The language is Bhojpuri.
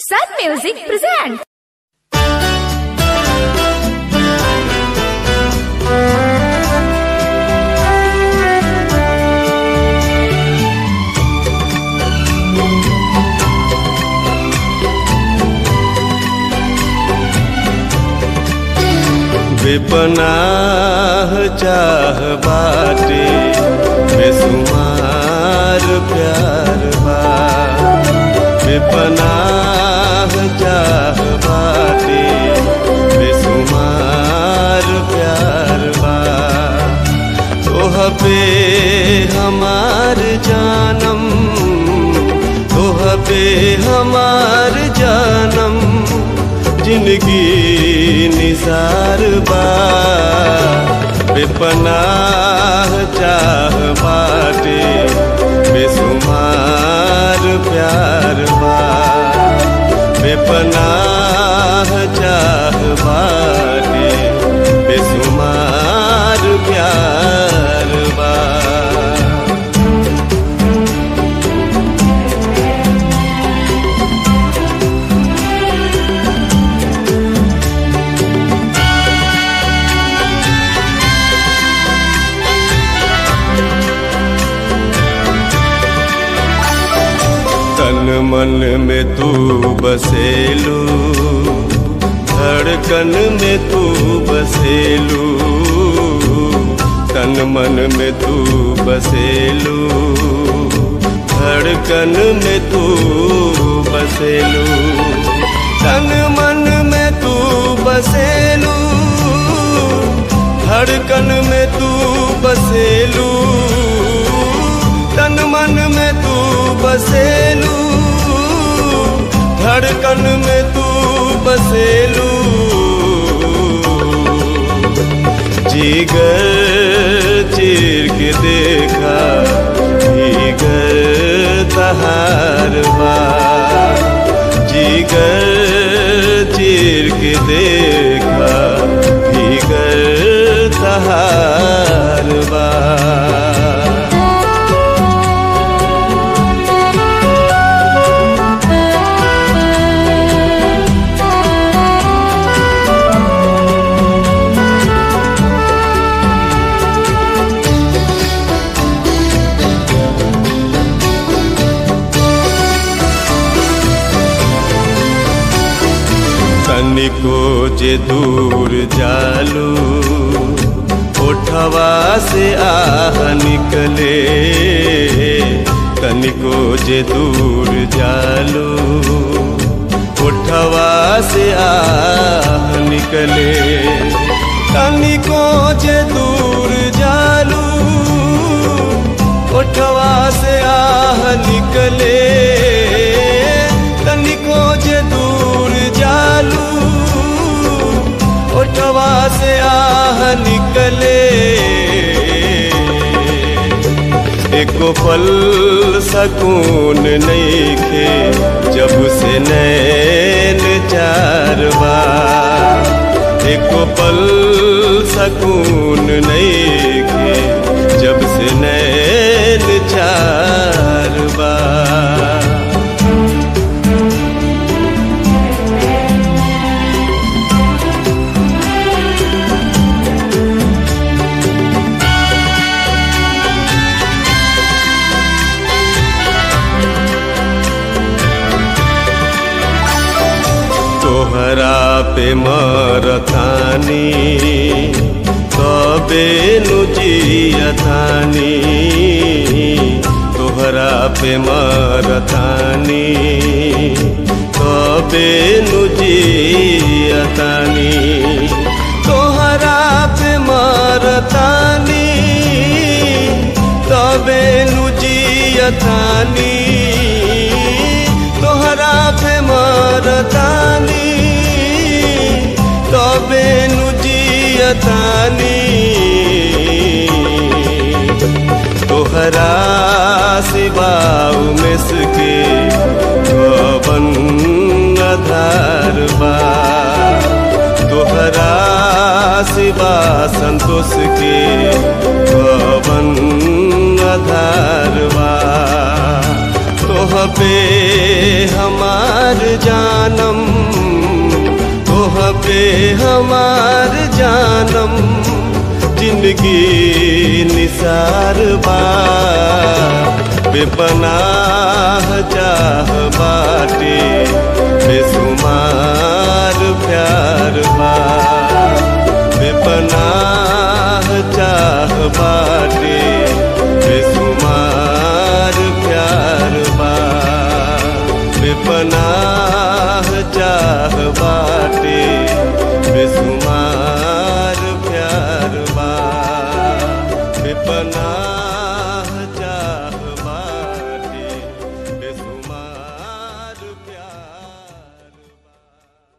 Sun Music presents. बेपनाह चाह बाटे बेसुमार प्यार बा बेपनाह चाह बाटे बेसुमार प्यार बा तोह पे हमार जानम तोह पे हमार जानम जिंदगी निसार बा बेपनाह चाह बाटे बेसुमार प्यार बा बेपनाह चाह बाटे बेसुमार प्यार बा तन मन में तू बसेलू धड़कन में तू बसेलू तन मन में तू बसेलू धड़कन में तू बसेलू तन मन में तू बसेलू धड़कन में तू बसेलू तन मन में तू बसेलू धड़कन में तू बसेलू जीगर चीर के देखा जीगर तहार बा जीगर चीर के देखा जीगर तहार बा तनिको जे दूर जालू ओठवा से आह निकले तनिको जे दूर जालू ओठवा से आह निकले तनिको जे दूर जालू ओठवा से आह निकले तनिको जे दूर जालू ओठवा से आह निकले एको पल सकून नईखे जब से नैन चार बार एको पल सकून नईखे जब से नैन चार बार तोहरा पे मरतानी तबे नु जियतानी तोहरा पे मरतानी तबे नु जियतानी तोहरा पे मरतानी तबे नु जियतानी तोहरा पे मरतानी तबे नु जियतानी तोहरा सिवाऊ में सके गवन आधार बा तोहरा सिवा संतोष के गवन आधार बा तोह पे हमार जानम तोह पे हमार जानम जिंदगी निसार बा बेपनाह चाह बाटे बेसुमार प्यार बा बेपनाह चाह बाटे